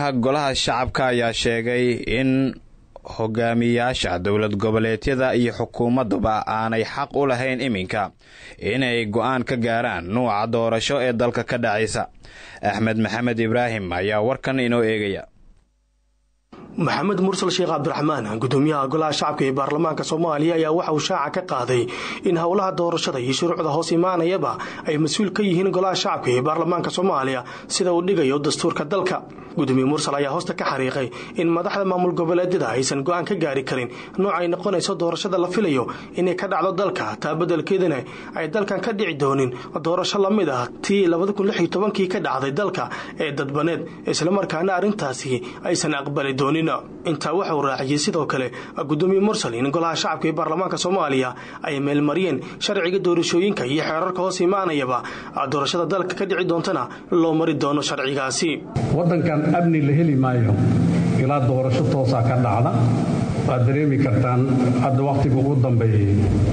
gudoomiyaha golaha shacabka ayaa sheegay in hogaamiyaasha dowlad goboleedyada iyo xukuumaduba aanay xaq u lahayn iminka inay go-aan ka gaaraan nuuca doorasho ee dalka ka dhacaysa axmed maxamed ibraahim ayaa warkan inoo eegaya maxamed mursal sheekh cabdiraxmaan gudoomiyaha golaha shacabka ee baarlamaanka soomaaliya ayaa waxa uu shaaca ka qaaday in howlaha doorashada iyo shuruucda hoos imaanayaba ay mas-uul ka yihiin golaha shacabka ee baarlamaanka soomaaliya sida uu dhigayo dastuurka dalka gudoomiye mursal ayaa hoosta ka xariiqay in madaxda maamul goboleedyada aysan go-aan ka gaari karin nooc ay noqonayso doorashada la filayo inay ka dhacdo dalka taa beddelkeedana ay dalkan ka dhici doonin doorasho lamid ah tii kii ka dhacday dalka ee dadbaneed islamarkaana arrintaasi aysan aqbali doonin intaa waxauu raaciyey sidoo kale gudoomiye mursal in golaha shacabka ee baarlamaanka soomaaliya ay meelmariyeen sharciga doorashooyinka iyo xeerarka hoos imaanayaba doorashada dalka ka dhici doontana loo mari doono sharcigaasi waddankan amni la heli maayo ilaa doorasho toosaa ka dhacda waad dareemi kartaan hadda wakhtiga ugu dambeeyey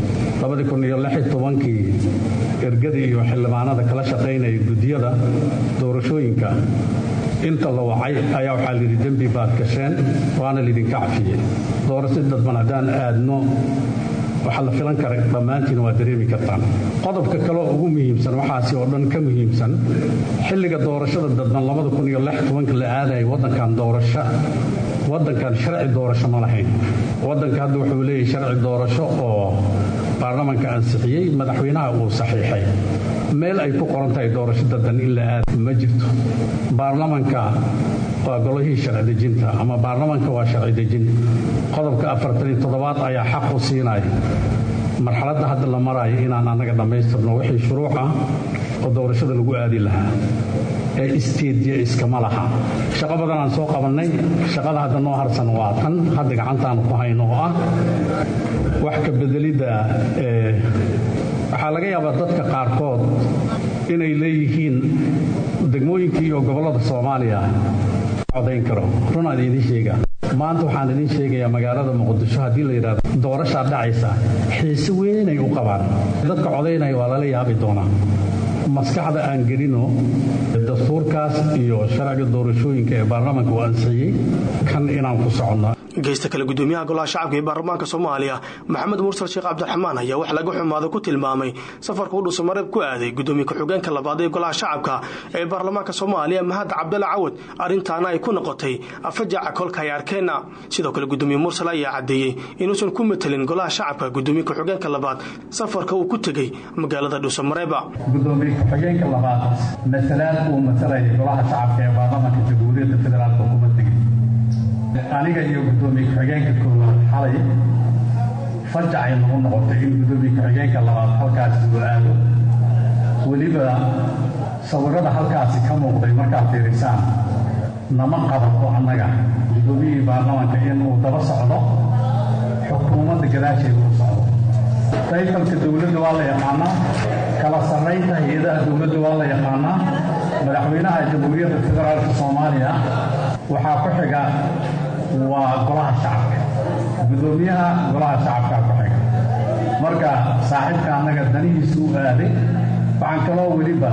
kii ergadii iyo xildhibaanada kala shaqaynaya guddiyada doorashooyinka inta la wacay ayaa waxaa layidhi dembi baad gasheen waana laydinka cafiyey doorasho dadban haddaan aadno waxaa la filan kara dhammaantiin waa dareemi kartaan qodobka kaleoo ugu muhiimsan waxaasi oo dhan ka muhiimsan xilliga doorashada dadban la aadaya waddankan doorasho waddankan sharci doorasho ma lahayn waddanka hadda wuxuu leeyahay sharci doorasho oo baarlamanka ansixiyey madaxweynaha uu saxiixay meel ay ku qoran tahay doorasho dadban in la aada ma jirto baarlamanka waa golihii sharci dejinta ama baarlamanka waa sharci dejin qodobka afartaniyo toddobaad ayaa xaq u siinaya marxaladda hadda la maraayo inaan annaga dhammaystirno wixii shuruuc ah oo doorashada lagu aadi lahaa ee isteedya iskama laha shaqo badan aan soo qabannay shaqada hadda noo harsan waa tan hadda gacantaanu ku hayno oo ah wax ka bedelidda waxaa laga yaabaa dadka qaarkood inay leeyihiin degmooyinkii iyo gobollada soomaaliya codayn karo runaan idiin sheega maanta waxaan idiin sheegayaa magaalada muqdisho haddii la yidhahdo doorashaa dhacaysa xiise weynay u qabaan dadka codaynaya waa lala yaabi doonaa maskaxda aan gelino dastuurkaas iyo sharciga doorashooyinka ee baarlamaanka uu ansixiyey kan inaan ku soconno geysta kale gudoomiyaha golaha shacabka ee baarlamaanka soomaaliya maxamed mursal sheekh cabdiraxmaan ayaa wax laga xumaado ku tilmaamay safarka u dhuusamareeb ku aaday gudoomiye ku-xigeenka labaad ee golaha shacabka ee baarlamaanka soomaaliya mahad cabdalla cawad arrintaana ay ku noqotay afajaca kolka ay arkeenna sidoo kale gudoomiye mursal ayaa caddeeyey inuusan ku matelin golaha shacabka gudoomiye ku-xigeenka labaad safarka uu ku tegey magaalada dhuusamareeba gudoomiye ku-xigeenka labaad masalaad uu matalaya golaha shacabka ee baarlamaanka jamhuuriyadda federaalk kuma tegin aniga iyo gudoomiye ku-xigeenka koowaad xalay fajacay nagu noqotay in gudoomiye ku-xigeenka labaad halkaasi uu aado weliba sawirada halkaasi ka muuqday markaad fiirisaan nama qabato annaga gudoomiyihii baarlamaanka inuu daba socdo xukuumadda gadaasheeda u socdo taytalka dowladda waa la yaqaanaa kala sarraynta hay-adaha dowladda waa la yaqaanaa madaxweynaha jamhuuriyadda federaalka soomaaliya waxaa ku xiga waa golaha shacabka gudoomiyaha golaha shacabkaa ku xiga marka saaxiibka annaga danihiisu u aaday waxaan kaloo weliba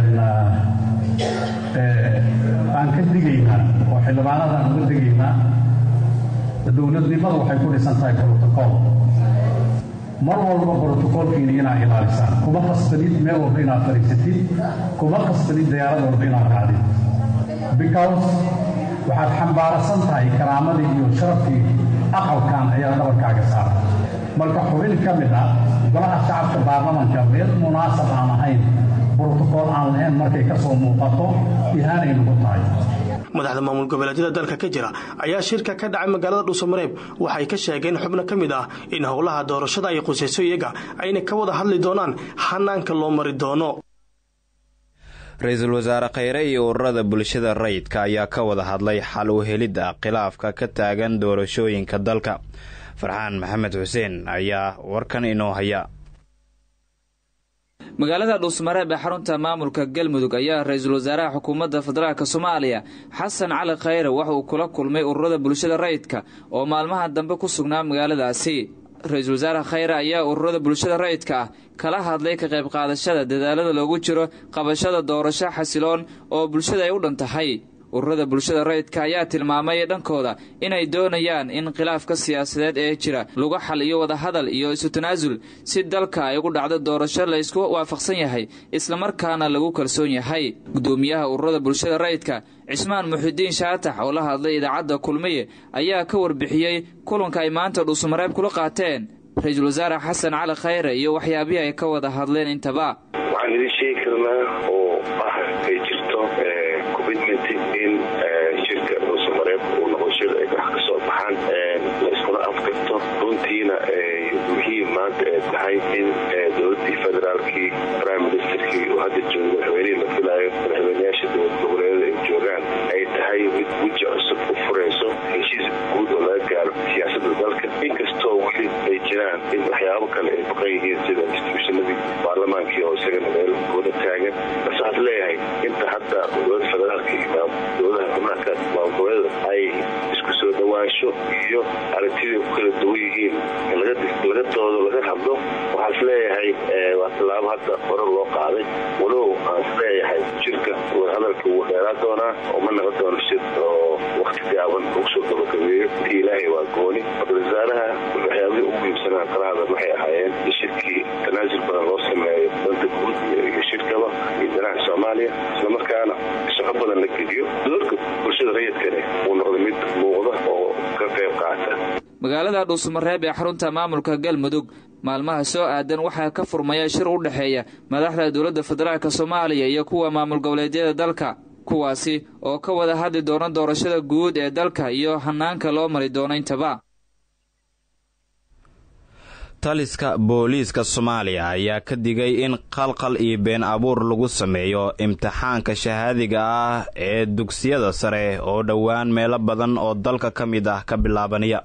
aan ka digaynaa oo xildhibaanada aan uga digaynaa dowladnimadu waxay ku dhisan tahay brotocool mar walba brotocoolkiina inaad ilaalisaan kuma qasbanid meel walba inaad fadhiisatid kuma qasbanid diyaarad walba inaad raacdid because waxaad xambaarasan tahay karaamadii iyo sharafkii aqalkan ayaa dhabarkaaga saara marka xubin ka mid ah golaha shacabka baarlamanka meel munaasab aan ahayn brotocool aan lahayn markay ka soo muuqato ihaanay nagu tahay madaxda maamul goboleedyada dalka ka jira ayaa shirka ka dhacay magaalada dhuusamareeb waxay ka sheegeen xubno ka mid ah in howlaha doorashada ay qusayso iyaga ayna ka wada hadli doonaan hanaanka loo mari doono ra-iisul wasaare kheyre iyo ururada bulshada rayidka ayaa ka wada hadlay xal u helidda khilaafka ka taagan doorashooyinka dalka farxaan maxamed xuseen ayaa warkan inoo haya magaalada dhuusmareeb ee xarunta maamulka galmudug ayaa ra-iisul wasaaraha xukuumadda federaalk soomaaliya xasan cali khayre waxa uu kula kulmay ururada bulshada rayidka oo maalmaha dambe ku sugnaa magaaladaasi ra-iisul wasaare khayre ayaa ururada bulshada rayidka ah kala hadlay ka qayb qaadashada dadaalada loogu jiro qabashada doorasho xasiloon oo bulshada ay u dhan tahay ururada bulshada rayidka ayaa tilmaamay dhankooda inay doonayaan in khilaafka siyaasadeed ee jira lagu xaliyo wadahadal iyo isu tanaasul si dalka ay ugu dhacdo doorasho la isku waafaqsan yahay islamarkaana lagu kalsoon yahay gudoomiyaha ururada bulshada rayidka cismaan muxidiin shaatax oo la hadlay idaacadda kulmiye ayaa ka warbixiyey kulanka ay maanta dhuusamareeb kula qaateen ra-iisul wasaare xasan cali khayre iyo waxyaabihii ay ka wada hadleen intaba waxaan idin sheegi karnaa oo ah ay jirto commitment in shirka dhuusamareeb uu noqo shir ay wax ka soo baxaan la iskuna afkarto runtiina muhiim maanta ee tahay in dowladii federaalkii prime ministerkii uu hadda joogo madaxweynihii la filaayo madaxweynayaasha dowlad goboleedada ay joogaan ay tahay mid weji cusub u furayso heshiis guud oo laga gaaro siyaasadda dalka inkastoo weli ay jiraan in waxyaabo kale ay baqan yihiin sida instituushonadii baarlamaankii oo isagana meel gooda taagan base waxaad leeyahay inta hadda dowlada federaalka iyo dowladaha xubnaha maamulgoboleeda ay isku soo dhawaansho iyo aragtidii ku kala duwan yihiin laga doodo laga hadlo waxaa is leeyahay waa tallaabo hadda hore loo qaaday walow aan is leeyahay jirka hadalka wuu dheeraa doonaa oo ma naqon doono shir oo wakti gaaban lagu soo gabagabeeyo intii ilaahay waa gooni ra-isul wasaaraha waxyaabihii ugu muhiimsanaa kala hadal waxay ahaayeen in shirkii tanaasul badan loo sameeyo danta guud iyo shirkaba iyo danaha soomaaliya islamarkaana shaqo badan la geliyo doorka bulshada rayidkane uu noqdo mid muuqda oo ka qayb qaata magaalada dhuusamareeb ee xarunta maamulka galmudug maalmaha soo aadan waxaa ka furmaya shir u dhexeeya madaxda dowladda federaalk soomaaliya iyo kuwa maamul goboleedyada dalka kuwaasi oo ka wada hadli doona doorashada guud ee dalka iyo hanaanka loo mari doono intaba taliska booliiska soomaaliya ayaa ka digay in qalqal iyo been abuur lagu sameeyo imtixaanka shahaadiga ah ee dugsiyada sare oo dhowaan meelo badan oo dalka ka mid ah ka bilaabanaya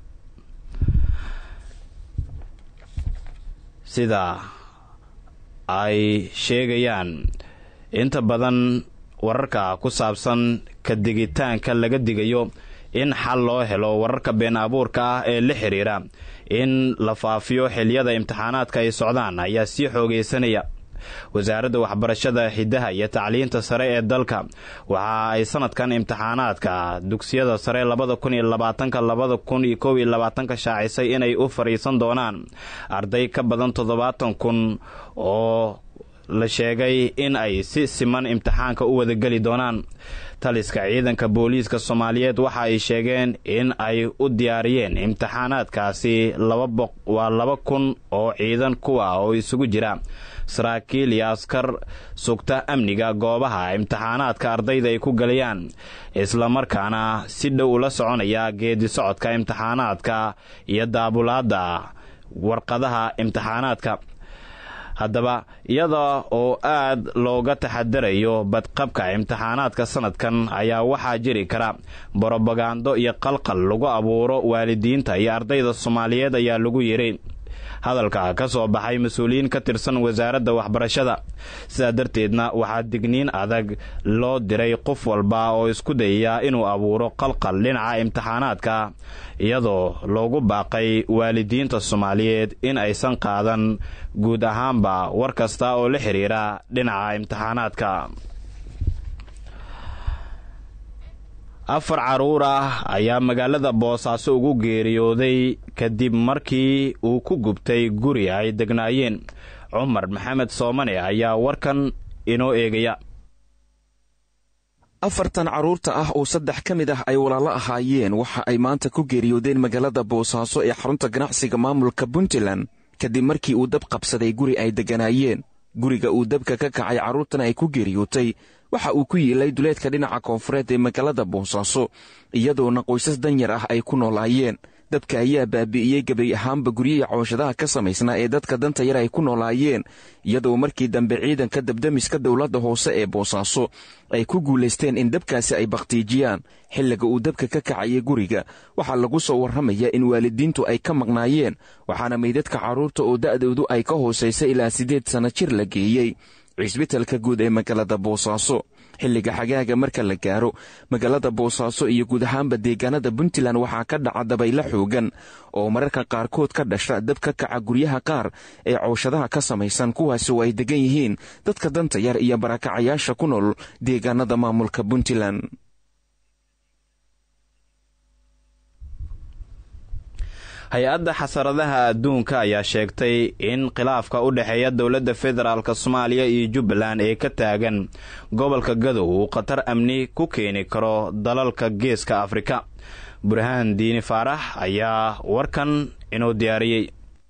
sida ay sheegayaan inta badan wararka ku saabsan ka digitaanka laga digayo in xal loo helo wararka been abuurka ah ee la xiriira in la faafiyo xiliyada imtixaanaadka ay socdaan ayaa sii xoogaysanaya wasaaradda waxbarashada xidaha iyo tacliinta sare ee dalka waxa ay sanadkan imtixaanaadka dugsiyada sare labada kun iyo labaatanka labada kun iyo kow iyo labaatanka shaacisay inay u fadhiisan doonaan arday ka badan toddobaatan kun oo la sheegay in ay si siman imtixaanka u wadageli doonaan taliska ciidanka booliiska soomaaliyeed waxa ay sheegeen in ay u diyaariyeen imtixaanaadkaasi waa laba kun oo ciidan kuwa oo isugu jira saraakiil iyo askar sugta amniga goobaha imtixaanaadka ardayda ay ku galayaan islamarkaana si dhow ula soconaya geedi socodka imtixaanaadka iyo daabulaadda warqadaha imtixaanaadka haddaba iyada oo aad looga taxadarayo badqabka imtixaanaadka sanadkan ayaa waxaa jiri kara borobagando iyo qalqal lagu abuuro waalidiinta iyo ardayda soomaaliyeed ayaa lagu yidhi hadalka ka soo baxay mas-uuliyiin ka tirsan wasaaradda waxbarashada sidaa darteedna waxaa digniin adag loo diray qof walba oo isku dayaya inuu abuuro qalqal dhinaca imtixaanaadka iyadoo loogu baaqay waalidiinta soomaaliyeed in aysan qaadan guud ahaanba war kasta oo la xiriira dhinaca imtixaanaadka afar caruur ah ayaa magaalada boosaaso ugu geeriyooday kadib markii uu ku gubtay guri ay degnaayeen cumar maxamed soomane ayaa warkan inoo eegaya afartan carruurta ah oo saddex ka mid ah ay walaalo ahaayeen waxa ay maanta ku geeriyoodeen magaalada boosaaso ee xarunta ganacsiga maamulka puntland kadib markii uu dab qabsaday guri ay degganaayeen guriga uu dabka ka kacay carruurtan ay ku geeriyootay waxa uu ku yiilay duleedka dhinaca koonfureed ee magaalada boosaaso iyadoona qoysas danyar ah ay ku noolaayeen dabka ayaa baabi'iyey gebay ahaanba guryihii cooshadaha ka samaysnaa ee dadka danta yar ay ku noolaayeen iyadoo markii dambe ciidanka dabdamiska dowladda hoose ee boosaaso ay ku guulaysteen in dabkaasi ay bakhtiijiyaan xilliga uu dabka ka kacayay guriga waxaa lagu soo warramayaa in waalidiintu ay ka maqnaayeen waxaana meydadka carruurta oo da'doodu ay ka hoosaysa ilaa siddeed sanno jir la geeyey cisbitalka guud ee magaalada boosaaso xilliga xagaaga marka la gaaro magaalada boosaaso iyo guud ahaanba deegaanada puntland waxaa ka dhaca dabaylo xoogan oo mararka qaarkood ka dhasha dab ka kaca guryaha qaar ee cooshadaha ka samaysan kuwaasi oo ay degan yihiin dadka danta yar iyo barakacayaasha ku nool deegaanada maamulka puntland hay-adda xasaradaha adduunka ayaa sheegtay in khilaafka u dhexeeya dowladda federaalk soomaaliya iyo jubbaland ee ka taagan gobolka gadow uu khatar amni ku keeni karo dalalka geeska afrika burhaan diini faarax ayaa warkan inuu diyaariyey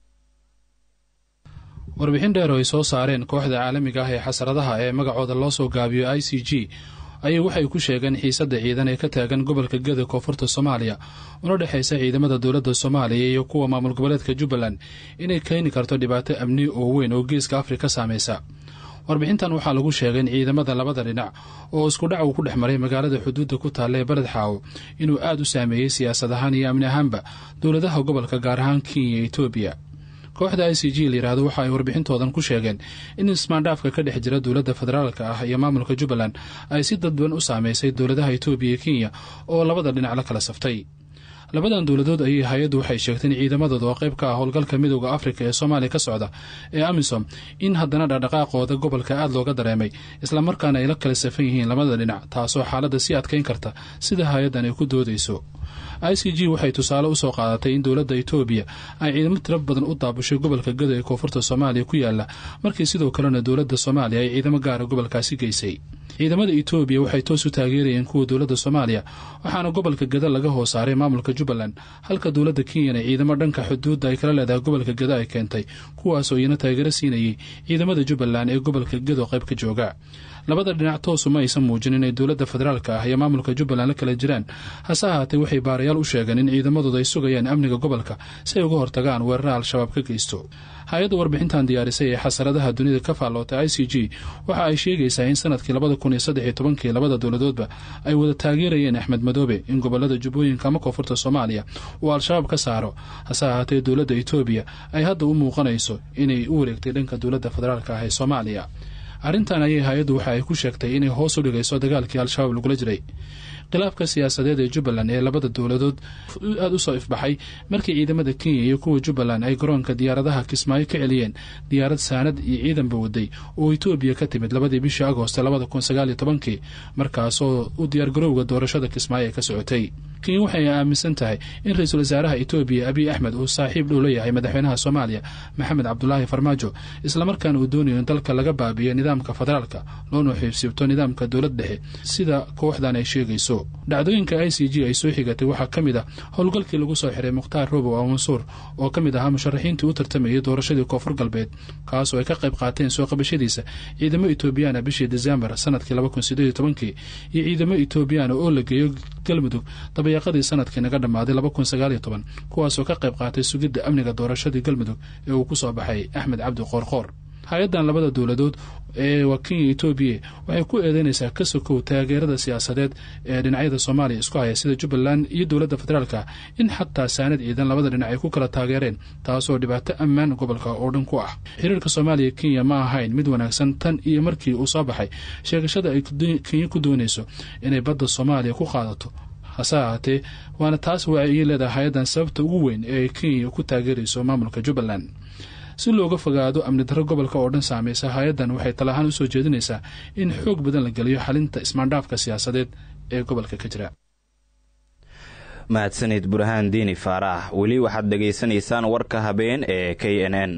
warbixin dheer oo ay soo saareen kooxda caalamiga ah ee xasaradaha ee magacooda loo soo gaabiyo i c g ayay waxay ku sheegeen xiisadda ciidan ee ka taagan gobolka gada koonfurta soomaaliya una dhexaysa ciidamada dowladda soomaaliya iyo kuwa maamul goboleedka jubbaland inay keeni karto dhibaato amni oo weyn oo geeska afrika saamaysa warbixintan waxaa lagu sheegay in ciidamada labada dhinac oo iskudhac uu ku dhex maray magaalada xuduudda ku taalla ee beled xaawo inuu aad u saameeyey siyaasad ahaan iyo amni ahaanba dowladaha gobolka gaar ahaan kenya iyo etoobiya kooxda i c g layidhahdo waxa ay warbixintoodan ku sheegeen in ismaandhaafka ka dhex jira dowladda federaalka ah iyo maamulka jubbaland ay si dadban u saameysay dowladaha etoobiya iyo kenya oo labada dhinac la kala saftay labadan dowladood ayay hay-addu waxay sheegtay in ciidamadooda oo qayb ka ah howlgalka midooda afrika ee soomaaliya ka socda ee amisom in haddana dhaqdhaqaaqooda gobolka aad looga dareemay islamarkaana ay la kala safan yihiin labada dhinac taasoo xaaladda sii adkayn karta sida hay-addan ay ku doodayso i c g waxay tusaale usoo qaadatay in dowladda etoobiya ay ciidamo tiro badan u daabushay gobolka gado ee koonfurta soomaaliya ku yaala markii sidoo kalena dowladda soomaaliya ay ciidamo gaara gobolkaasi geysay ciidamada etoobiya waxay toos u taageerayeen kuwa dowladda soomaaliya waxaana gobolka gada laga hoos saaray maamulka jubbaland halka dowladda kenyana ciidamo dhanka xuduudda ay kala leedahay gobolka gada ay keentay kuwaasoo iyana taageero siinayay ciidamada jubbaland ee gobolka gado qayb ka jooga labada dhinac toosu ma aysan muujin inay dowladda federaalka ah iyo maamulka jubbaland la kala jiraan hase ahaatee waxay baarayaal u sheegeen in ciidamadooda ay sugayaan amniga gobolka si ay uga hortagaan weerara al-shabaab ka geysto hay-adda warbixintan diyaarisay ee xasaradaha dunida ka faallootay i c g waxa ay sheegaysaa in sanadkii labada kun iyo saddex iyo tobankii labada dowladoodba ay wada taageerayeen axmed madoobe in gobolada jubbooyinka ama koonfurta soomaaliya uu al-shabaab ka saaro hase ahaatee dowladda etoobiya ay hadda u muuqanayso inay u wareegtay dhanka dowladda federaalka ah ee soomaaliya arrintan ayay hay-addu waxa ay ku sheegtay inay hoos u dhigayso dagaalkii al-shabaab lagula jiray khilaafka siyaasadeed ee jubbaland ee labada dowladood aada usoo ifbaxay markii ciidamada kenya iyo kuwa jubbaland ay garoonka diyaaradaha kismaayo ka celiyeen diyaarad saanad iyo ciidanba waday oo etoobiya ka timid labadii bishii agoosto labada kun sagaaliyo tobankii markaasoo u diyaargarowga doorashada kismaayo ay ka socotay kenya waxay aaminsan tahay in ra-iisul wasaaraha etoobiya abiy axmed uu saaxiib dhow la yahay madaxweynaha soomaaliya maxamed cabdulaahi farmaajo islamarkaana uu doonayo in dalka laga baabiyo nidaamka federaalka loona xiibsibto nidaamka dowlad dhexe sida kooxdan ay sheegayso dhacdooyinka i c g ay soo xigatay waxaa ka mid ah howlgalkii lagu soo xiray mukhtaar robow a mansuur oo ka mid ahaa musharaxiintii u tartamayay doorashadii koonfur galbeed kaasoo ay ka qayb qaateen soo qabashadiisa ciidamo etoobiyaana bishii desembar sanadkii laba kun sideed iyo tobankii iyo ciidamo etoobiyaana oo la geeyo galmudug dabayaaqadii sanadkii naga dhammaaday laba kun sagaal iyo toban kuwaasoo ka qayb qaatay sugidda amniga doorashadii galmudug ee uu ku soo baxay axmed cabdi qoorqoor hay-addan labada dowladood ee waa kenya etoobiya waxay ku eedeynaysaa ka sokow taageerada siyaasadeed ee dhinacyada soomaaliya isku haya sida jubbaland iyo dowladda federaalka in xataa saanad ciidan labada dhinac ay ku kala taageereen taasoo dhibaato ammaan gobolka oo dhan ku ah xiriirka soomaaliya kenya ma ahayn mid wanaagsan tan iyo markii uu soo baxay sheegashada ay kenya ku doonayso inay badda soomaaliya ku qaadato hase ahaatee waana taas waa ay leedahay hay-addan sababta ugu weyn ee kenya ku taageerayso maamulka jubbaland si looga fogaado amni darro gobolka oo dhan saameysa hay-addan waxay talahaan u soo jeedinaysaa in xoog badan la geliyo xalinta ismaandhaafka siyaasadeed ee gobolka ka jira mahadsanid burhaan diini faarax weli waxaad dhegaysanaysaan warka habeen ee k n n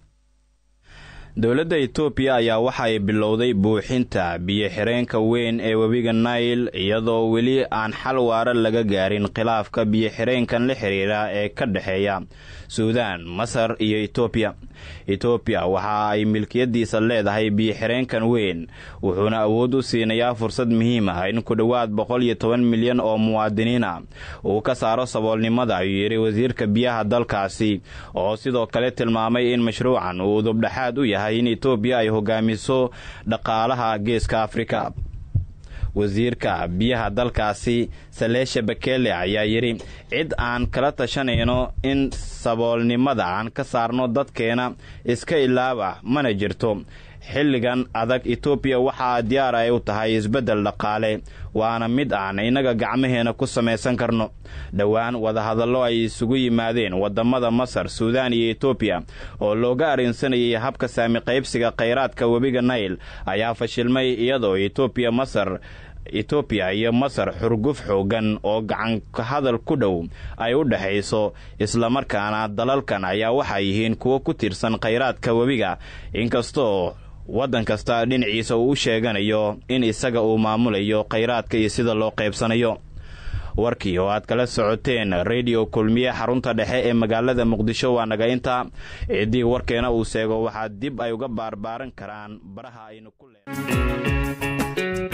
dowladda etoobiya ayaa waxa ay bilowday buuxinta biyo-xireenka weyn ee webiga nail iyadoo weli aan xal waara laga gaarin khilaafka biyo-xireenkan la xiriira ee ka dhexeeya suudaan masar iyo etoobiya etoobiya waxa ay milkiyadiisa leedahay biyo-xireenkan weyn wuxuuna awood u siinayaa fursad muhiim ah in ku dhowaad boqol iyo toban milyan oo muwaadiniin ah uu ka saaro saboolnimada ayuu yidhi wasiirka biyaha dalkaasi oo sidoo kale tilmaamay in mashruucan uu dubdhexaad u yahay in etoobiya ay hogaamiso dhaqaalaha geeska afrika wasiirka biyaha dalkaasi saleesha bakele ayaa yidhi cid aan kala tashanayno in saboolnimada aan ka saarno dadkeena iska ilaaba mana jirto xilligan adag etoobiya waxaa diyaar ay u tahay isbeddel dhaqaale waana mid aan innaga gacmaheena ku samaysan karno dhowaan wadahadallo ay isugu yimaadeen wadamada masar suudaan iyo etoobiya oo looga arrinsanayay habka saami qaybsiga khayraadka webiga nail ayaa fashilmay iyadoo etoobiya masar etoobiya iyo masar xurguf xoogan oo gacanka hadal ku dhow ay u dhexayso islamarkaana dalalkan ayaa waxay yihiin kuwo ku tiirsan khayraadka webiga inkastoo waddan kasta dhinaciisa uu u sheeganayo in isaga uu maamulayo khayraadka iyo sida loo qaybsanayo warkii oo aad kala socoteen rediyo kulmiye xarunta dhexe ee magaalada muqdisho waa naga inta ciddii warkeena uu seego waxaa dib ay uga baarbaaran karaan baraha aynu ku lee